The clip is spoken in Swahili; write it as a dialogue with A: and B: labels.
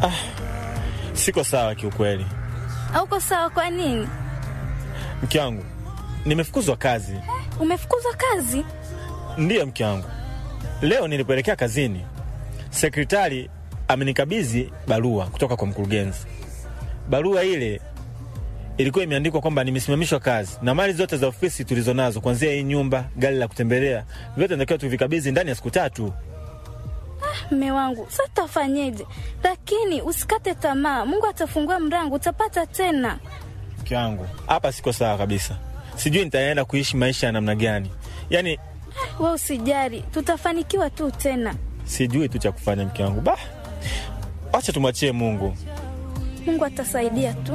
A: Siko sawa kiukweli,
B: Hauko sawa? Kwa nini?
A: mke wangu. Nimefukuzwa kazi.
B: Umefukuzwa kazi?
A: Ndiyo mke wangu, leo nilipoelekea kazini, sekretari amenikabidhi barua kutoka kwa mkurugenzi. Barua ile ilikuwa imeandikwa kwamba nimesimamishwa kazi na mali zote za ofisi tulizonazo, kuanzia hii nyumba, gari la kutembelea, vyote natakiwa tuvikabidhi ndani ya siku tatu.
B: Mme wangu, sasa tutafanyeje? Lakini usikate tamaa, Mungu atafungua mlango, utapata tena.
A: Mke wangu, hapa siko sawa kabisa, sijui nitaenda kuishi maisha ya namna gani, yaani
B: We usijali, tutafanikiwa tu tena.
A: sijui tu cha kufanya. Mke wangu, bah, wacha tumwachie Mungu.
B: Mungu atasaidia tu.